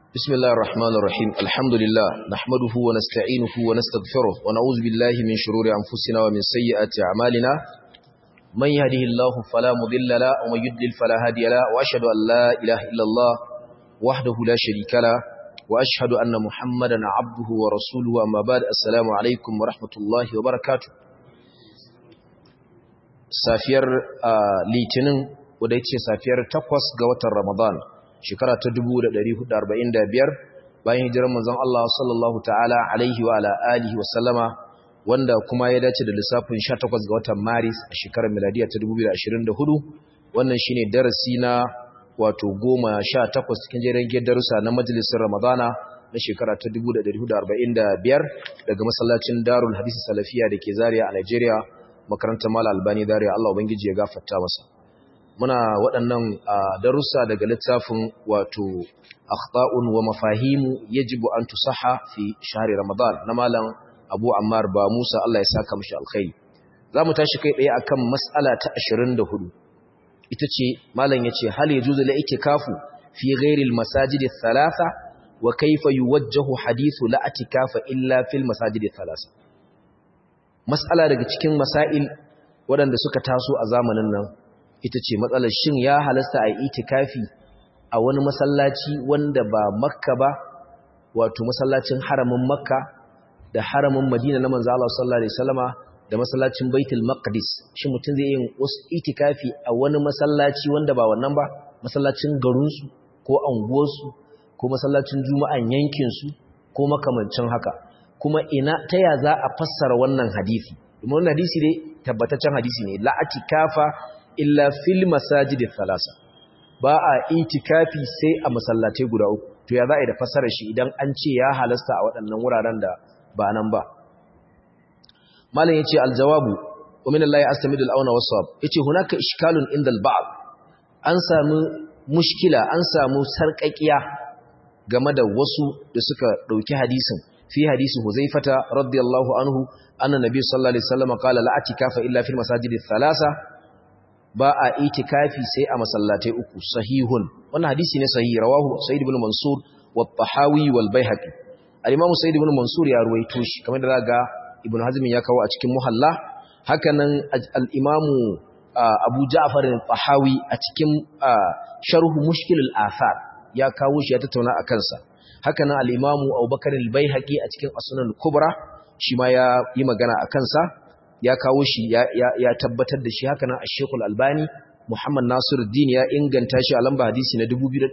بسم الله الرحمن الرحيم الحمد لله نحمده ونستعينه ونستغفره ونعوذ بالله من شرور أنفسنا ومن سيئات أعمالنا من يهده الله فلا مضل له ومن يضلل فلا هادي له وأشهد أن لا إله إلا الله وحده لا شريك له وأشهد أن محمدا عبده ورسوله أما بعد السلام عليكم ورحمة الله وبركاته safiyar litinin wadda ce safiyar takwas ga watan ramadan shekara ta 1445 bayan hijirar manzon Allah sallallahu ta'ala alaihi wa ala alihi wa sallama wanda kuma ya dace da lissafin 18 ga watan maris a shekarar miladiya ta 2024 wannan shine darasi na wato 18 cikin jerin darussa na majalisar ramadana na shekara ta 1445 daga masallacin darul hadisi salafiya da ke zaria a Nigeria makarantar Mala Albani Dariya Allah Ubangiji ya gafarta masa muna waɗannan darussa daga littafin wato akhta'un wa mafahimu yajibu an tusaha fi shahri Ramadan na malam Abu Ammar ba Musa Allah ya saka mishi alkhairi zamu tashi kai tsaye akan mas'ala ta 24 ita ce malam yace hal yajuzu la itikafu fi ghairi al-masajid ath-thalatha wa kayfa yuwajjahu hadithu la itikafa illa fil masajid ath-thalatha matsala daga cikin masail waɗanda suka taso a zamanin nan ita ce matsalar shin ya halasta a yi itikafi a wani masallaci wanda ba makka ba wato masallacin haramin makka da haramin madina na manzo Allah sallallahu alaihi wasallama da masallacin baitul maqdis shi mutum zai yin wasu itikafi a wani masallaci wanda ba wannan ba masallacin garinsu ko anguwarsu ko masallacin juma'an yankinsu ko makamancin haka kuma ina ta ya za a fassara wannan hadisi domin wannan hadisi dai tabbataccen hadisi ne la atikafa illa fil masajid thalasa ba a itikafi sai a masallatai guda uku to ya za a yi da fassarar shi idan an ce ya halasta a waɗannan wuraren da ba nan ba malam yace aljawabu wa min Allah astamidu al-auna was-sawab yace hunaka ishkalun inda al-ba'd an samu mushkila an samu sarƙaƙiya game da wasu da suka ɗauki hadisin في حديث حذيفة رضي الله عنه أن النبي صلى الله عليه وسلم قال لا اعتكاف إلا في المساجد الثلاثة باء اعتكافي سي مسلاتي uku sahihun wannan hadisi ne sahihi rawahu sa'id ibn mansur wa tahawi wal baihaqi al-imam sa'id ibn mansur ya ruwaito shi kamar da ga ibn hazm ya kawo a cikin muhalla hakanan al-imam abu ja'far al-tahawi a cikin sharh mushkil al-athar ya kawo shi ya tattauna akan sa haka nan al'imamu abubakar al-baihaqi a cikin asunan kubra shi ma ya yi magana a kansa ya kawo shi ya tabbatar da shi haka nan a shekul albani muhammad nasiru din ya inganta shi a lamba hadisi na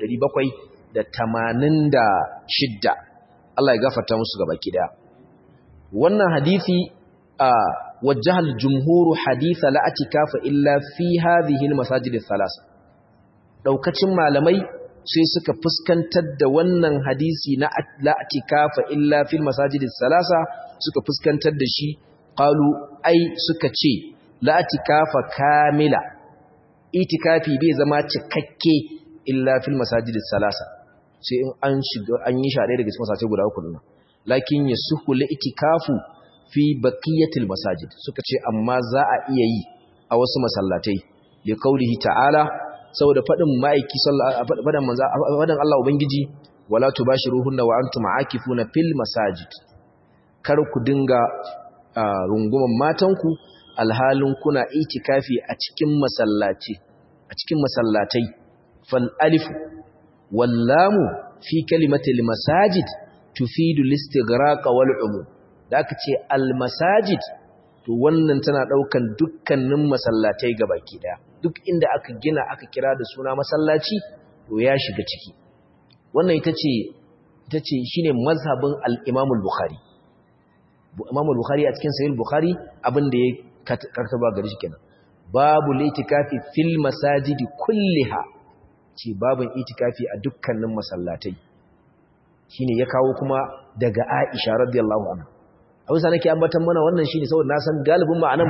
2786 Allah ya gafarta musu gaba daya wannan hadisi a wajahal jumhuru haditha la atikafa illa fi hadhihi al-masajid ath-thalatha daukacin malamai sai suka fuskantar da wannan hadisi na la'atikafa illa fil masajidis salasa suka fuskantar da shi qalu ai suka ce la'atikafa kamila itikafi bai zama cikakke illa fil masajidis salasa sai in an shiga an yi shade daga cikin masallatai guda uku nan lakin yasuhu la'itikafu fi baqiyatil masajid suka ce amma za a iya yi a wasu masallatai li qaulihi ta'ala saboda faɗin ma'aiki faɗin manza faɗin Allah Ubangiji wala tubashiruhunna wa antum aakifuna fil masajid kar ku dinga runguman matanku alhalin kuna itikafi a cikin masallaci a cikin masallatai fal alif wal lam fi kalimati al masajid tufidu al istighraq wal umum da aka ce al masajid to wannan tana daukan dukkanin masallatai gabaki daya duk inda aka gina aka kira da suna masallaci to ya shiga ciki wannan ita ce ita ce shine mazhabin al-Imam al-Bukhari Imam al-Bukhari a cikin Sahih al-Bukhari abin da ya kartaba gari shi kenan babu litikafi fil masajidi kulliha ce babin itikafi a dukkanin masallatai shine ya kawo kuma daga Aisha radiyallahu anha abin sa nake ambatan mana wannan shine saboda na san galibin ma'anan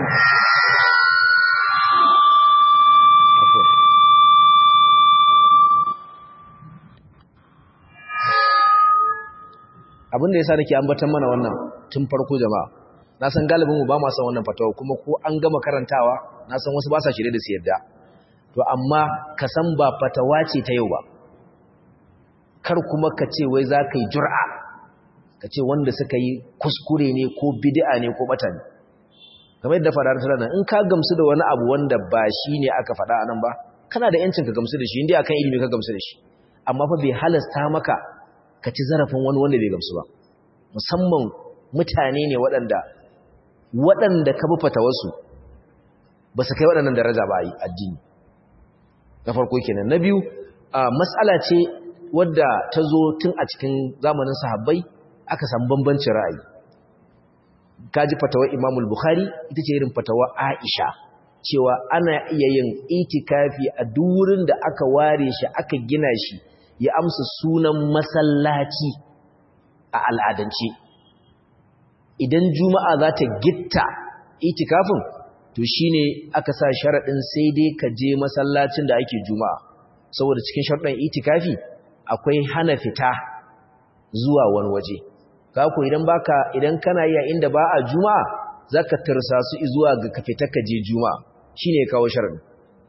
abin da yasa nake ambatan mana wannan tun farko jama'a na san galibin mu ba ma san wannan fatawa kuma ko an gama karantawa na san wasu ba sa shirye da su yarda to amma ka san ba fatawa ce ta yau ba kar kuma ka ce wai za ka yi jur'a ka ce wanda suka yi kuskure ne ko bid'a ne ko bata ne kamar yadda faɗa ta nan in ka gamsu da wani abu wanda ba shi ne aka faɗa a nan ba kana da yancin ka gamsu da shi inda akan ilimi ka gamsu da shi amma fa bai halasta maka ka ci zarafin wani wanda bai gamsu ba musamman mutane ne waɗanda waɗanda ka bi fatawarsu ba su kai waɗannan daraja ba a addini na farko kenan na biyu matsala ce wadda ta zo tun a cikin zamanin sahabbai aka samu bambancin ra'ayi kaji fatawar imamul bukhari ita ce irin fatawar aisha cewa ana iya yin itikafi a durin da aka ware shi aka gina shi ya amsa sunan masallaci a al'adance idan juma'a za ta gitta itikafin to shine aka sa sharaɗin sai dai ka je masallacin da ake juma'a saboda cikin sharaɗin itikafi akwai hana fita zuwa wani waje kako idan baka idan kana yi a inda ba a juma'a zaka tarsasu zuwa ga ka fita ka je juma'a shine kawo sharadin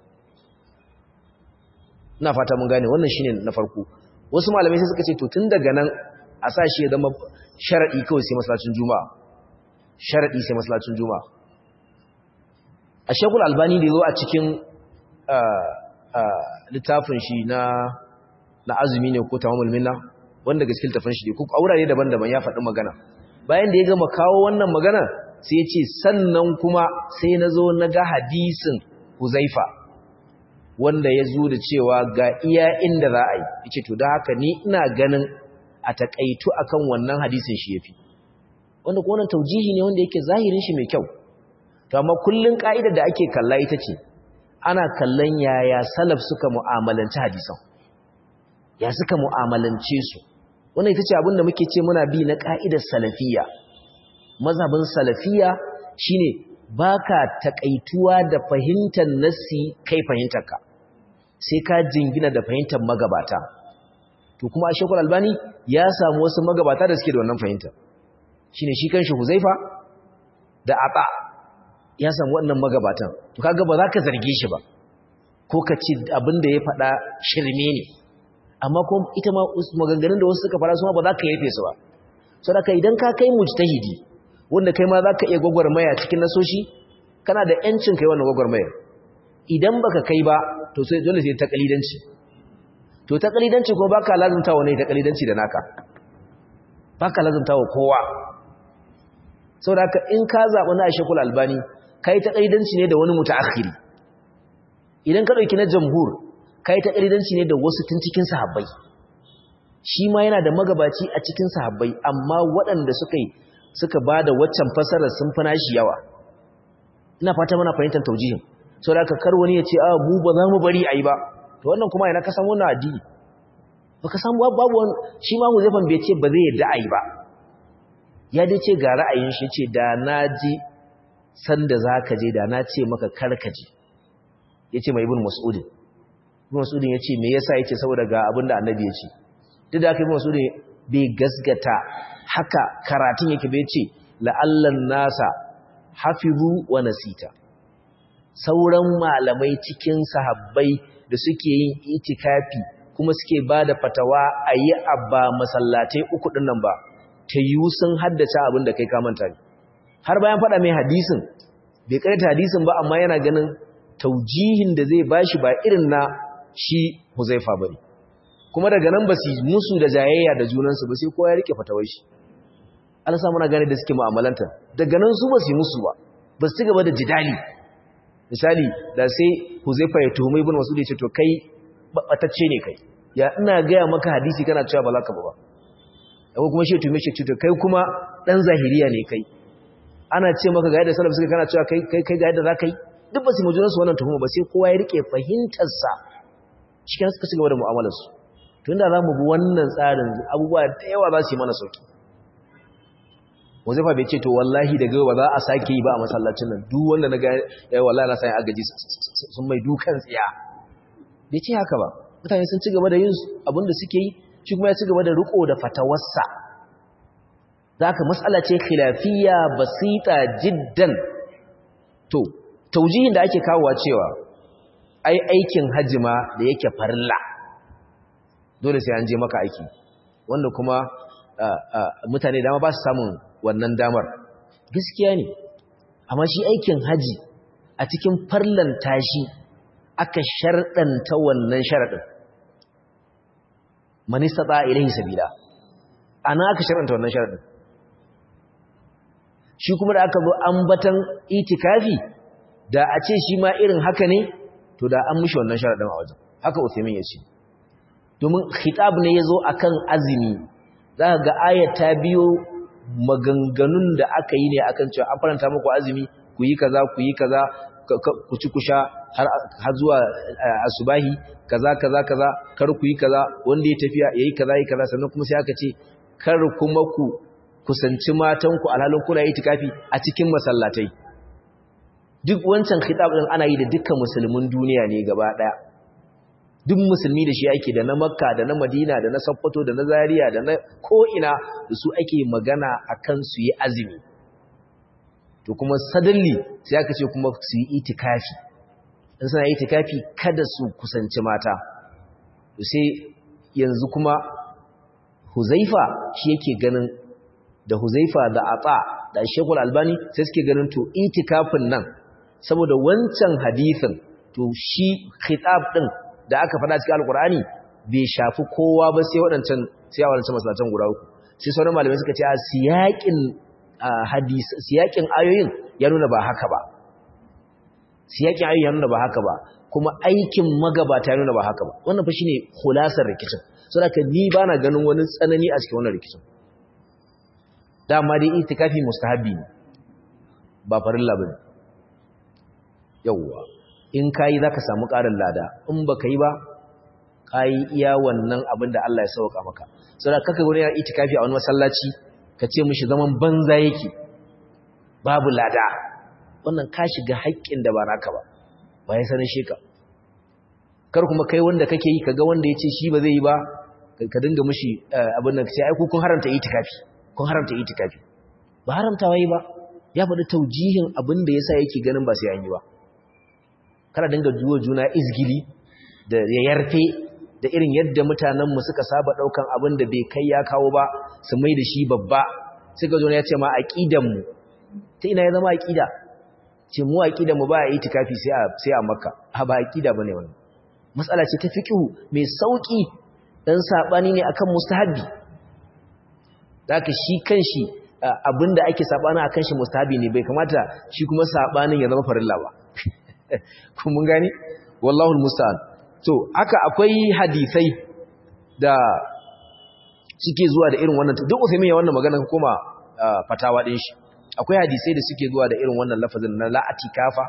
ina fata mun gane wannan shine na farko wasu malamai sai suka ce to tun daga nan a sa shi ya zama sharadi kawai sai masallacin juma'a sharadi sai masallacin juma'a a shekul albani da yazo a cikin littafin shi na na azumi ne ko tamamul minna wanda gaskiya tafin shi ko a wurare daban-daban ya faɗi magana bayan da ya gama kawo wannan magana sai ya ce sannan kuma sai na zo na ga hadisin huzaifa wanda ya zo da cewa ga iya inda za a yi ya ce to da haka ni ina ganin a taƙaitu akan wannan hadisin shi ya fi wanda ko wannan taujihi ne wanda yake zahirin shi mai kyau to amma kullun ka'idar da ake kalla ita ce ana kallon yaya salaf suka mu'amalanci hadisan ya suka mu'amalance su wannan ita ce abinda muke ce muna bi na ka'idar salafiyya mazhabin salafiyya shine baka takaituwa da fahimtar nassi kai fahimtarka sai ka jingina da fahimtar magabata to kuma a shekul albani ya samu wasu magabata da suke da wannan fahimtar shine shi kanshi huzaifa da ata ya samu wannan magabatan to kaga ba za ka zarge shi ba ko ka ci abinda ya faɗa shirme ne amma kuma ita ma maganganun da wasu suka fara su ma ba za ka yafe su ba saboda idan ka kai mujtahidi wanda kai ma za ka iya gwagwarmaya cikin nasoshi kana da yancin kai wannan gwagwarmayar idan baka kai ba to sai dole sai ta kalidanci to ta kalidanci ko baka lazumta wa ne ta kalidanci da naka baka lazumta wa kowa saboda haka in ka zaɓi na Aisha kul Albani kai ta kalidanci ne da wani mutaakhiri idan ka dauki na jamhur kai ta kalidanci ne da wasu tun cikin sahabbai shi ma yana da magabaci a cikin sahabbai amma waɗanda suka yi suka ba da waccan fasarar sun fi nashi yawa ina fata mana fahimtar taujihin sau da kar wani ya ce a mu ba za mu bari a yi ba to wannan kuma yana kasan wannan addini ba ka samu babu wani shi ma mu zafin bai ce ba zai yadda a yi ba ya dai ce ga ra'ayin shi ce da na ji sanda za ka je da na ce maka karkaji ya ce mai ibn mas'udin ibn mas'udin ya ce me yasa ya ce saboda ga abin da annabi ya ce duk da aka ibn mas'udin bai gasgata haka karatun yake bai ce la'allan nasa hafizu wa nasita sauran malamai cikin sahabbai da suke yin itikafi kuma suke ba da fatawa a yi abba masallatai uku ɗin nan ba ta yi sun haddace abin da kai kamanta ne har bayan faɗa mai hadisin bai karanta hadisin ba amma yana ganin taujihin da zai bashi ba irin na shi huzaifa ba ne kuma daga nan ba su musu da jayayya da junansu ba sai kowa ya rike fatawar shi Allah sa muna gane da suke mu'amalanta daga nan su ba su musu ba ba su gaba da jidali misali da sai Huzaifa ya tuhumi ibn Mas'ud ya ce to kai batacce ne kai ya ina gaya maka hadisi kana cewa ba za ka ba ba ko kuma shi ya tuhume shi to kai kuma dan zahiriya ne kai ana ce maka ga yadda salaf suka kana cewa kai kai kai ga yadda za ka yi duk ba su mu junansu wannan tuhuma ba sai kowa ya rike fahimtar sa cikin suka ci gaba da mu'amalar su tunda za mu bi wannan tsarin abubuwa da yawa za su yi mana sauki Wazifa bai ce to wallahi daga ba za a sake yi ba a masallacin nan duk wanda na ga ya wallahi na sai agaji sun mai dukan tsiya bai ce haka ba mutane sun ci gaba da yin abin da suke yi shi kuma ya ci gaba da riko da fatawarsa zaka mas'ala ce khilafiyya basita jiddan to taujihin da ake kawowa cewa ai aikin hajima da yake farilla dole sai an je maka aiki wanda kuma mutane dama ba su samun wannan damar gaskiya ne amma shi aikin haji a cikin farlan tashi aka sharɗanta wannan sharaɗin manista ta ilahi sabila ana aka sharɗanta wannan sharaɗin shi kuma da aka zo ambatan itikafi da a ce shi ma irin haka ne to da an mushi wannan sharaɗin a wajen haka Uthaymin ya ce domin khitab ne ya zo a kan azumi za ka ga ayata biyo maganganun da aka yi ne akan cewa an faranta muku azumi ku yi kaza ku yi kaza ku ci ku sha har zuwa asubahi kaza kaza kaza kar ku yi kaza wanda ya tafiya yayi kaza yi kaza sannan kuma sai aka ce kar kuma ku kusanci matanku alhalin kuna yi tikafi a cikin masallatai duk wancan khitab din ana yi da dukkan musulmin duniya ne gaba daya duk musulmi da shi ake da na makka da na madina da na sakkwato da na zaria da na ko'ina da su ake magana akan su yi azumi to kuma sadalli sai aka ce kuma su yi itikafi in suna itikafi kada su kusanci mata to sai yanzu kuma huzaifa shi yake ganin da huzaifa da ata da shekul albani sai suke ganin to itikafin nan saboda wancan hadithin to shi khitab din da aka faɗa cikin alkur'ani bai shafi kowa ba sai waɗancan sai a waɗancan masallatan guda uku sai sauran malamai suka ce a siyakin hadis siyakin ayoyin ya nuna ba haka ba siyakin ayoyin ya nuna ba haka ba kuma aikin magabata ya nuna ba haka ba wannan fa shine khulasar rikicin saboda ni bana ganin wani tsanani a cikin wannan rikicin dama dai itikafi mustahabi ne ba farilla bane yawwa in kayi zaka samu ƙarin lada in baka yi ba kayi iya wannan abin da Allah ya sauka maka saboda kaka wani ya itikafi a wani masallaci ka ce mishi zaman banza yake babu lada wannan ka shiga haƙƙin da ba naka ba ba ya sanin shi ka kar kuma kai wanda kake yi kaga wanda ya ce shi ba zai yi ba ka dinga mishi abin da sai ai ku kun haramta itikafi kun haramta itikafi ba haramtawa yi ba ya faɗi taujihin abin da yasa yake ganin ba sai an yi ba kana dinga duwa juna izgili da ya yarfe da irin yadda mutanenmu suka saba daukan abin da bai kai ya kawo ba su mai da shi babba suka zo ya ce ma aqidanmu ta ina ya zama aqida ce mu aqidanmu ba a itikafi sai a sai a makka ha ba aqida bane wannan mas'ala ce ta fiqhu mai sauki dan sabani ne akan mustahabi zaka shi kanshi abinda ake sabani akan shi mustahabi ne bai kamata shi kuma sabanin ya zama farilla ba kun mun gani wallahu almusta'an to haka akwai hadisai da suke zuwa da irin wannan duk Uthaymeen ya wannan magana kuma fatawa din shi akwai hadisai da suke zuwa da irin wannan lafazin na la atikafa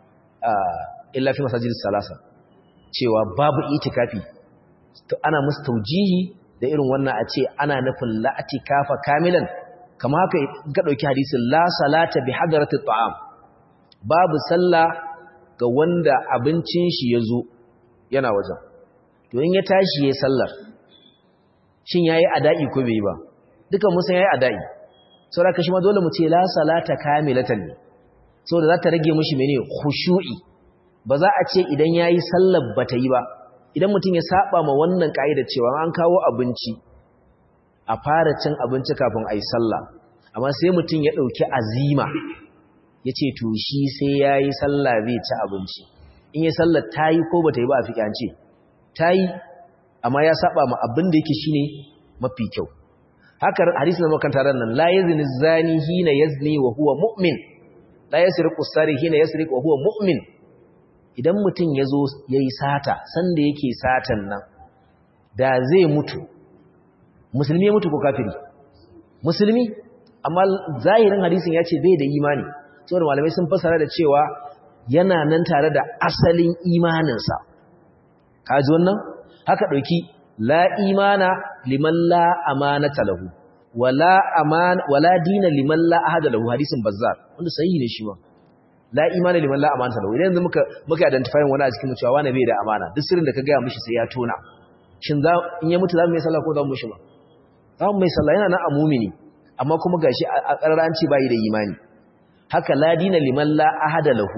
illa fi masajidis salasa cewa babu itikafi to ana musu taujihi da irin wannan a ce ana nufin la atikafa kamilan kama haka ga dauki hadisin la salata bi hadarati ta'am babu sallah ga wanda abincin shi ya zo yana wajen to in ya tashi ya sallar shin yayi ada'i ko bai ba dukan musan yayi ada'i saboda kashi ma dole mu ce la salata kamilatan ne saboda za ta rage mishi mene khushu'i ba za a ce idan yayi sallar bata yi ba idan mutum ya saba ma wannan kaida cewa an kawo abinci a fara cin abinci kafin ayi sallah amma sai mutum ya dauki azima ya ce to shi sai ya yi sallah zai ci abinci in yi sallah ta yi ko ba ta yi ba a fi ƙyance ta yi amma ya saba ma abin da yake shi ne mafi kyau haka hadisi na makanta ran nan la yazni zani hina yazni wa huwa mu'min la yasriqu sari hina yasriqu wa huwa mu'min idan mutum ya zo ya yi sata sanda yake satan nan da zai mutu musulmi ya mutu ko kafiri musulmi amma zahirin hadisin ya ce bai da imani saboda malamai sun fasara da cewa yana nan tare da asalin imaninsa kaji wannan haka ɗauki la imana liman la amanata lahu wala aman wala dina liman la ahada lahu hadisin bazzar wanda sahihi ne shi ma la imana liman la amanata lahu idan muka muka identify wani a cikin cewa wani bai da amana duk sirrin da ka ga mishi sai ya tona shin za in ya mutu za mu yi sallah ko za mu mishi ba za mu mai sallah yana nan a mumini amma kuma gashi a ƙarranci bai da imani haka ladina liman la ahada lahu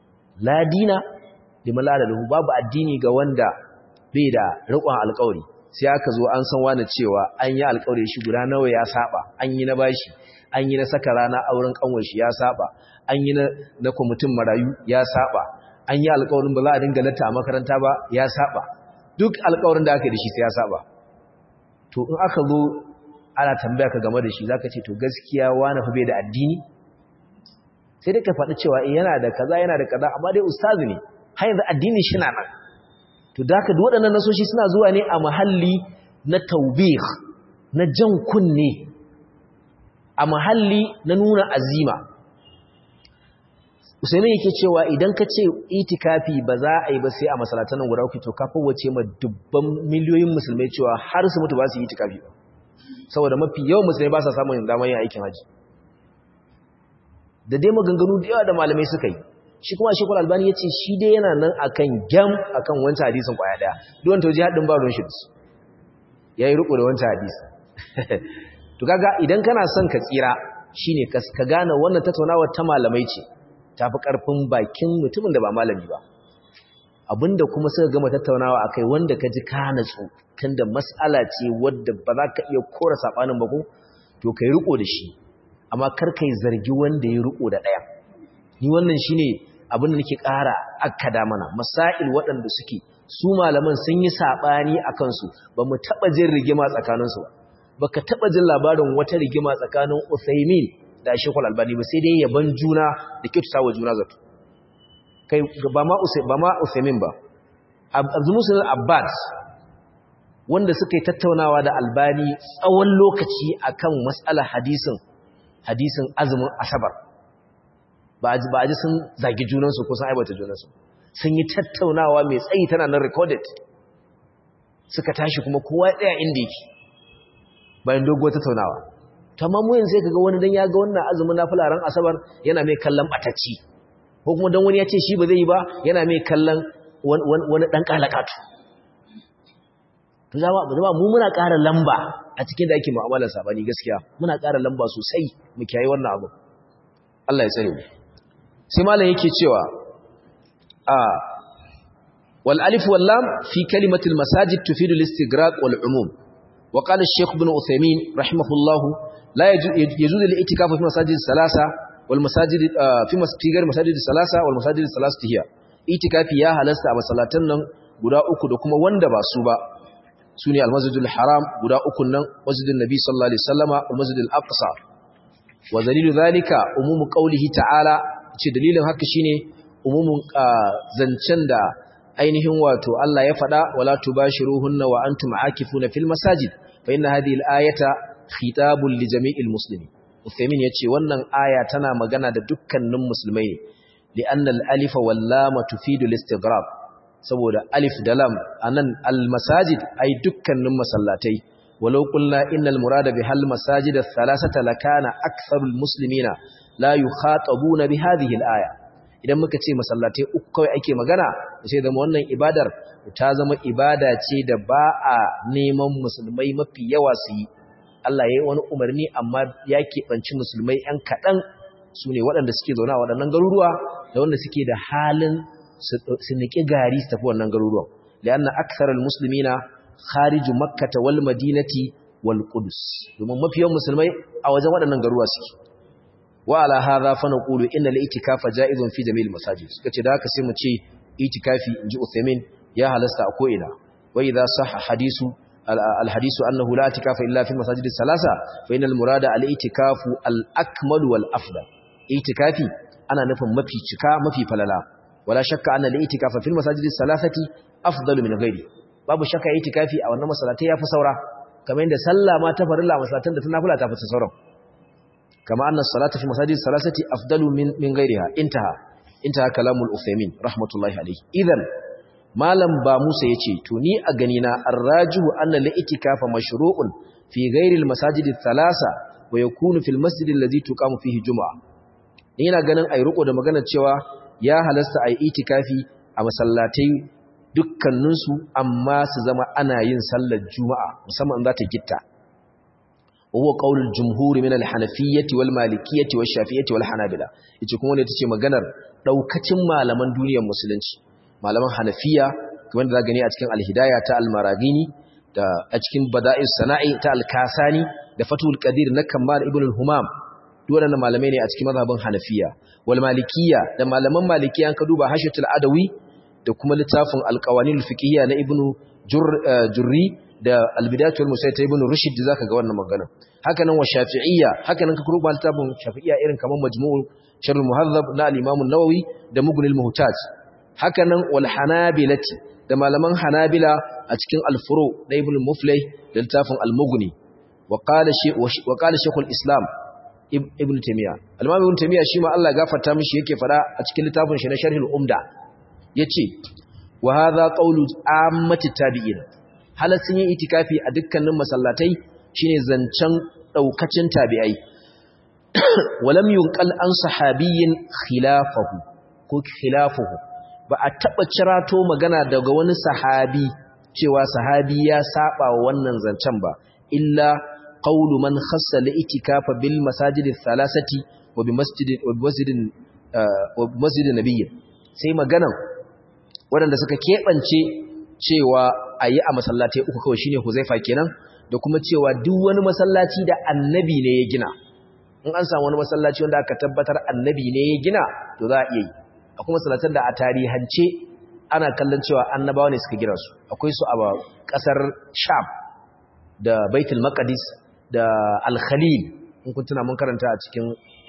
ladina liman la ahada lahu babu addini ga wanda bai da riƙon alƙawari sai aka zo an san wani cewa an yi alƙawari shi guda nawa ya saba an yi na bashi an yi na saka rana auren kanwar shi ya saba an yi na kwamitin marayu ya saba an yi alƙawarin ba za a dinga latta a makaranta ba ya saba duk alƙawarin da aka yi da shi sai ya saba to in aka zo ana tambaya ka game da shi zaka ce to gaskiya wani fa bai da addini sai dai ka faɗi cewa yana da kaza yana da kaza amma dai ustazi ne har yanzu addinin shi na nan to da haka duk waɗannan nasoshi suna zuwa ne a mahalli na taubih na jan kunne a mahalli na nuna azima usaini yake cewa idan ka ce itikafi ba za a yi ba sai a masalatan nan guda uku to ka wace ma dubban miliyoyin musulmai cewa har su mutu ba su yi itikafi ba saboda mafi yawan musulmai ba sa samun damar yin aikin haji da dai maganganu da yawa da malamai suka yi shi kuma shekul albani ya ce shi dai yana nan akan gyam akan wancan hadisin kwaya daya don ta waje haɗin ba ruwan shi ya yi riko da wancan hadisi to kaga idan kana son ka tsira shine ka gane wannan tattaunawa ta malamai ce tafi karfin bakin mutumin da ba malami ba abinda kuma suka gama tattaunawa akai wanda ka ji ka natsu tunda mas'ala ce wadda ba za ka iya kora sabanin ba ko to kai riko da shi amma kar kai zargi wanda ya riko da ɗaya ni wannan shine abin da nake ƙara akkada mana masail waɗanda suke su malaman sun yi saɓani a kansu ba mu taɓa jin rigima tsakaninsu ba ka taɓa jin labarin wata rigima tsakanin Uthaymin da Sheikhul Albani ba sai dai yaban juna da kyautata wa juna zato kai ba ma ba ma Uthaymin ba Abdul Musa Abbas wanda suka yi tattaunawa da Albani tsawon lokaci akan mas'alar hadisin hadisin azumin asabar ba a ji sun zagi junansu ko sun aibata junansu sun yi tattaunawa mai tsayi tana nan recorded suka tashi kuma kowa ya tsaya inda yake bayan doguwar tattaunawa tamma mu yanzu sai kaga wani dan ya ga wannan azumin nafila ran asabar yana mai kallon batacci ko kuma dan wani ya ce shi ba zai yi ba yana mai kallon wani dan kalakatu to jama'a mu muna ƙara lamba a cikin da ake mu'amalar sabani gaskiya muna ƙara lamba sosai mu kiyaye wannan abu Allah ya tsare mu sai malam yake cewa a wal alif wal lam fi kalimati al masajid tufidu al istighraq wal umum wa qala al shaykh ibn uthaymin rahimahullah la yajuzu al i'tikaf fi masajid salasa wal masajid fi masjid masajid salasa wal masajid salasati hiya itikafi ya halasta a masallatan nan guda uku da kuma wanda ba su ba sune al masjidul haram guda uku nan masjidin nabi sallallahu alaihi wasallama wal masjidil aqsa wa dalilu zalika umumu qawlihi ta'ala ce dalilin haka shine umumin zancen da ainihin wato Allah ya faɗa wala tubashiruhunna wa antum aakifuna fil masajid fa inna hadhihi al-ayata khitabun li jami'il muslimin Uthaymin yace wannan aya tana magana da dukkanin musulmai ne li'anna al-alifa wal lam tufidu al-istighrab saboda alif da lam anan al-masajid ai dukkanin masallatai walau qulna innal murada bihal masajid ath-thalathata lakana aktharul muslimina la yukhatabuna bi hadhihi al-aya idan muka ce masallatai uku kawai ake magana sai zama wannan ibadar ta zama ibada ce da ba a neman musulmai mafi yawa su yi Allah ya yi wani umarni amma ya keɓanci musulmai ‘yan kaɗan su ne waɗanda suke zaune a waɗannan garuruwa da wanda suke da halin su niƙi gari su tafi wannan garuruwan li'anna aksarar musulmi na khariju makkata wal madinati wal qudus domin mafi yawan musulmai a wajen waɗannan garuruwa suke wa ala hadha fa naqulu inna al-i'tikafa ja'izun fi jami'il masajid suka ce da haka sai mu ce itikafi inji Uthaymeen ya halasta a ko'ina wa idha sahha hadisu al-hadisu annahu la i'tikafa illa fi masajid salasa fa innal murada al-i'tikafu al-akmal wal afdal i'tikafi ana nufin mafi cika mafi falala wala shakka anna al-i'tikafa fil masajid salasati afdalu min ghairi babu shakka i'tikafi a wannan masallatai yafi saura kamar yadda sallah ma ta farilla masallatan da ta nafila ta fi sauran كما أن الصلاة في مساجد الثلاثة أفضل من من غيرها انتهى انتهى كلام الأثيمين رحمة الله عليه إذن ما لم با موسى يتي توني أغنينا الراجح أن الاتكاف مشروع في غير المساجد الثلاثة ويكون في المسجد الذي تقام فيه جمعة ina ganin ai riko da maganar cewa ya halasta ai itikafi a masallatai dukkaninsu amma su zama ana yin sallar juma'a musamman in za ta gitta وهو قول الجمهور من الحنفية والمالكية والشافية والحنابلة yace kuma ne tace maganar daukacin malaman duniyar musulunci malaman hanafiya kamar da gani a cikin al-hidayah ta al-maragini da a cikin bada'is sana'i ta al-kasani da fatul qadir na kammal ibn al-humam waɗannan malamai ne a cikin mazhabin hanafiya wal malikiyya da malaman malikiya an ka duba hashatul adawi da kuma littafin al-qawanin al-fiqhiyya na ibn jurri da al-bidayat wal musayyid ta ibn rushd zaka ga wannan magana haka nan wa shafi'iyya haka nan ka duba littafin shafi'iyya irin kaman majmu'ul sharh al-muhazzab na al-imam an-nawawi da mughni al-muhtaj haka nan wal hanabilati da malaman hanabila a cikin al-furu da ibn muflih da littafin al-mughni wa qala shaykh al-islam ibn taymiya al-imam ibn taymiya shi ma Allah gafarta mishi yake fada a cikin littafin shi na sharh al-umda yace wa hadha qawlu ammati tabi'in halasin yin itikafi a dukkanin masallatai shine zancen daukacin tabi'ai walam yunqal an sahabiyyin khilafahu ko khilafuhu ba a taba cirato magana daga wani sahabi cewa sahabi ya saba wa wannan zancen ba illa qawlu man khassa al-itikafa bil masajid ath-thalathati wa bi masjid wa bi masjid wa bi masjid nabiy sai maganan waɗanda suka keɓance cewa ayi a masallatai uku kawai shine Huzaifa kenan da kuma cewa duk wani masallaci da annabi ne ya gina in an samu wani masallaci wanda aka tabbatar annabi ne ya gina to za a iya yi akwai masallatan da a tarihance ana kallon cewa annabawa ne suka gina su akwai su a ƙasar Sham da Baitul Maqdis da Al-Khalil in kun tuna mun karanta a cikin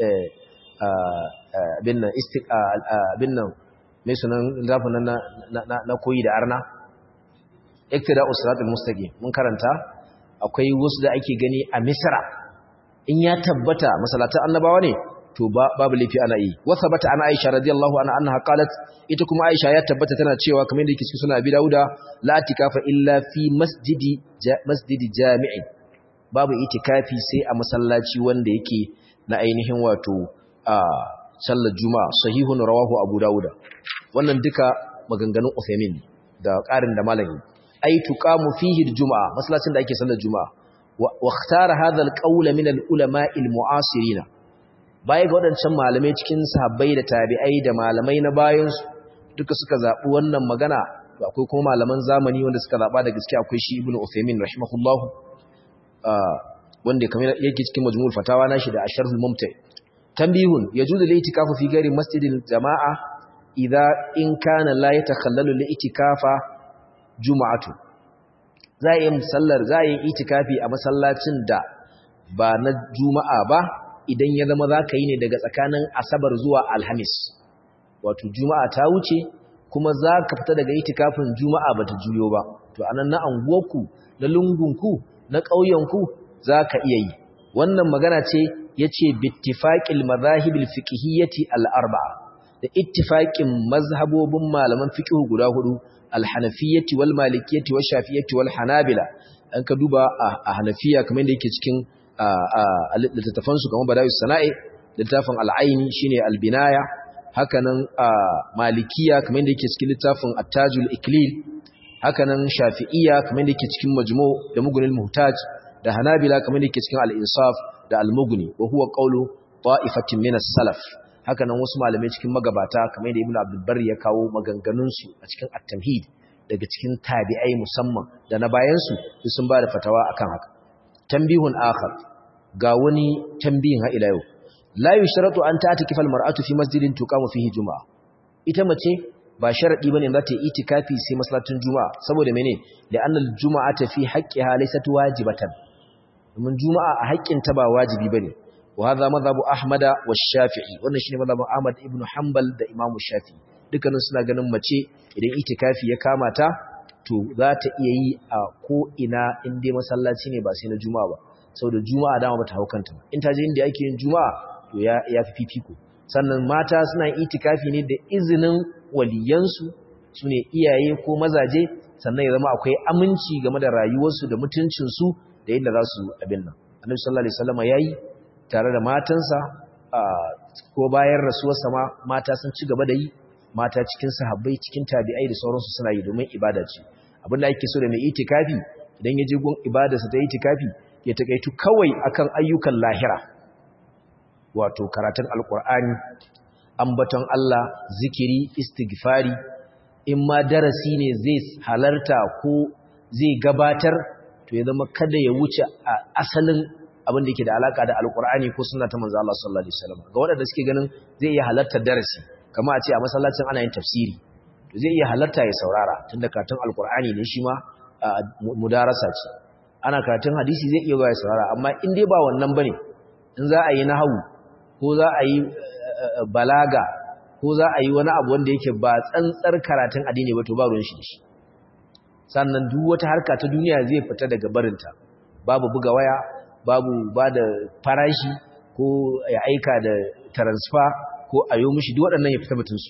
abin nan abin nan mai sunan zafin na na koyi da arna iktida usratul mustaqim mun karanta akwai wasu da ake gani a Misra in ya tabbata masallatan annabawa ne to babu laifi ana yi wa thabata ana Aisha radiyallahu anha annaha qalat ita kuma Aisha ya tabbata tana cewa kamar yadda yake cikin sunan Abi Dawuda la tikafa illa fi masjidi masjidi jami'i babu itikafi sai a masallaci wanda yake na ainihin wato a sallar juma'a sahihun rawahu abu dauda wannan duka maganganun Uthaymin da ƙarin da malami ai tuqamu fihi juma'a masallacin da ake sallar juma'a wa ikhtara hadha alqawl min alulama almu'asirin baya ga wadancan malamai cikin sahabbai da tabi'ai da malamai na bayan su duka suka zabi wannan magana to akwai kuma malaman zamani wanda suka zaba da gaske akwai shi ibnu Uthaymin rahimahullahu wanda kamar yake cikin majmu'ul fatawa nashi da asharhul mumti tanbihun yajuzu al-i'tikafu fi ghairi masjidil jama'a idza in kana la yatakhallalu al-i'tikafa juma'atu za yi musallar za yi itikafi a masallacin da ba na juma'a ba idan ya zama za ka yi ne daga tsakanin asabar zuwa alhamis wato juma'a ta wuce kuma za ka fita daga itikafin juma'a ba ta juyo ba to anan na anguwarku na lungunku na ƙauyenku za ka iya yi wannan magana ce ya ce bittifaƙil mazahibil fiƙihiyyati al'arba'a da ittifaƙin mazhabobin malaman fiƙihu guda hudu alhanafiyyati wal malikiyyati wal shafiyyati wal hanabila an ka duba a hanafiya kamar da yake cikin littattafan su kamar badawis sana'i littafin al'aini shine albinaya hakanan malikiya kamar da yake cikin littafin attajul iklil hakanan shafi'iyya kamar da yake cikin majmu da mugunil muhtaj da hanabila kamar da yake cikin al-insaf da al-mughni wa huwa qawlu ta'ifatin min as-salaf hakanan wasu malamai cikin magabata kamar da ibnu abdul barri ya kawo maganganun su a cikin at-tamhid daga cikin tabi'ai musamman da na bayan su sun ba da fatawa akan haka tambihun akhar ga wani tambihin ha ila yau la yushratu an ta'tikifa al-mar'atu fi masjidin tuqamu fihi juma'a ita mace ba sharadi bane za ta yi itikafi sai masallacin juma'a saboda mene la'anna al-juma'ata fi haqqiha laysat wajibatan domin juma'a a haƙƙin ta ba wajibi bane wa hadha madhhabu ahmada wa shafi'i wannan shine madhhabun ahmad ibn hanbal da imamu shafi'i dukkanin suna ganin mace idan itikafi ya kama ta to za ta iya yi a ko ina in dai masallaci ne ba sai na juma'a ba saboda juma'a dama bata hau kanta in ta je inda ake yin juma'a to ya ya fi fifiko sannan mata suna itikafi ne da izinin waliyansu su ne iyaye ko mazaje sannan ya zama akwai aminci game da rayuwarsu da mutuncinsu da yadda za su abin nan annabi sallallahu alaihi wasallam yayi tare da matansa ko bayan rasuwarsa ma mata sun ci gaba da yi mata cikin sahabbai cikin tabi'ai da sauransu suna yi domin ibada ce abin da ake so da mai itikafi idan ya je gun ibadarsa ta itikafi ya takaitu kawai akan ayyukan lahira wato karatun alkur'ani ambaton Allah zikiri istighfari in ma darasi ne zai halarta ko zai gabatar to ya zama kada ya wuce a asalin abin da yake da alaka da alkur'ani ko sunna ta manzo Allah sallallahu alaihi wasallam ga waɗanda suke ganin zai iya halartar darasi kamar a ce a masallacin ana yin tafsiri to zai iya halarta ya saurara tunda karatun alkur'ani ne shi ma mudarasa ce ana karatun hadisi zai iya ya saurara amma in dai ba wannan bane in za a yi nahwu ko za a yi balaga ko za a yi wani abu wanda yake ba tsantsar karatun addini ba to ba ruwan shi da shi sannan duk wata harka ta duniya zai fita daga barinta babu buga waya babu ba da farashi ko ya aika da transfer ko a yi mishi duk waɗannan ya fita mutunsu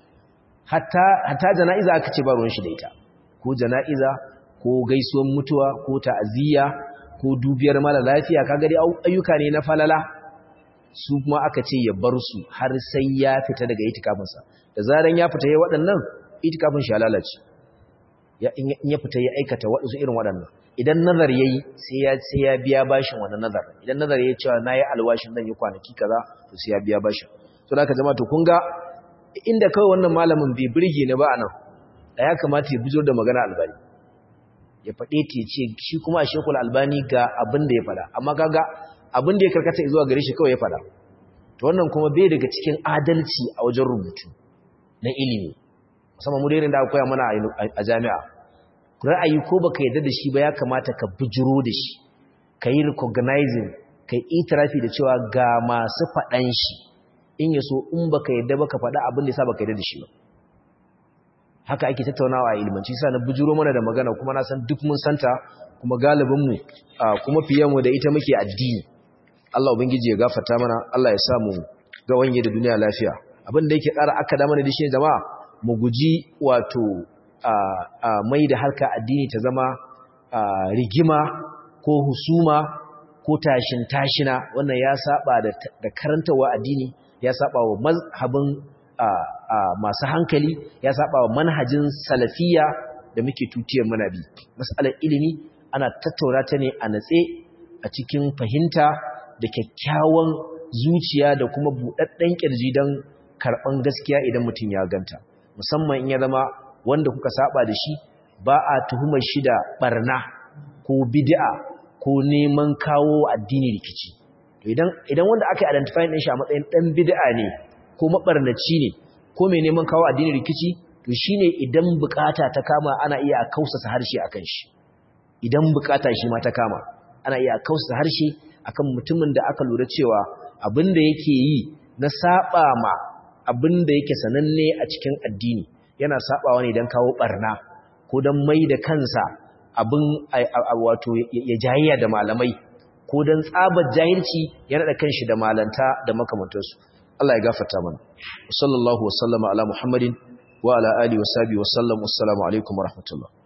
hatta jana'iza aka ce ba ruwan shi da ita ko jana'iza ko gaisuwan mutuwa ko ta'aziyya ko dubiyar mara lafiya kaga dai ayyuka ne na falala su kuma aka ce ya bar su har sai ya fita daga itikafinsa da zaran ya fita ya waɗannan itikafin shi lalace in ya fita ya aikata waɗansu irin waɗannan idan nazar yayi sai ya sai ya biya bashin wannan nazar idan nazar yayi cewa nayi alwashin zan yi kwanaki kaza to sai ya biya bashin to da ka jama'a to kun ga inda kawai wannan malamin bai burge ni ba anan da ya kamata ya bujur da magana albani ya faɗe ta ce shi kuma a shekul albani ga abin da ya faɗa amma kaga abin da ya karkata zuwa gare shi kawai ya faɗa to wannan kuma bai daga cikin adalci a wajen rubutu na ilimi musamman mu da irin da aka koya mana a jami'a ra'ayi ko baka yarda da shi ba ya kamata ka bujuro da shi ka yi recognizing ka yi itirafi da cewa ga masu faɗan shi in ya so in baka yarda baka faɗa abin da ya sa baka yarda da shi ba haka ake tattaunawa a ilmanci sa na bujuro mana da magana kuma na san duk mun santa kuma galibinmu kuma fiye mu da ita muke addini Allah ubangiji ya gafarta mana Allah ya sa mu ga wanye da duniya lafiya abin da yake ƙara aka da mana da shi jama'a mu guji wato mai da harka addini ta zama rigima ko husuma ko tashin tashina wannan ya saba da karantawa addini ya saba wa mazhabin masu hankali ya saba wa manhajin salafiya da muke tutiyar muna bi mas'alar ilimi ana tattaura ta ne a natse a cikin fahimta da kyakkyawan zuciya da kuma buɗaɗɗen ƙirji don karɓan gaskiya idan mutum ya ganta musamman in ya zama wanda kuka saba da shi ba a tuhumar shi da barna ko bid'a ko neman kawo addini rikici to idan idan wanda aka identify din shi a matsayin dan bid'a ne ko mabarnaci ne ko mai neman kawo addini rikici to shine idan bukata ta kama ana iya kausasa harshe akan shi idan bukata shi ma ta kama ana iya kausasa harshe akan mutumin da aka lura cewa abinda yake yi na saba ma abinda yake sananne a cikin addini yana sabawa ne don kawo barna ko don mai da kansa abin wato ya jayayya da malamai ko don tsabar jahilci ya naɗa kanshi da malanta da makamantarsu Allah ya gafarta mana sallallahu wasallama ala muhammadin wa ala alihi wa sahbihi wa sallam wassalamu alaikum wa rahmatullah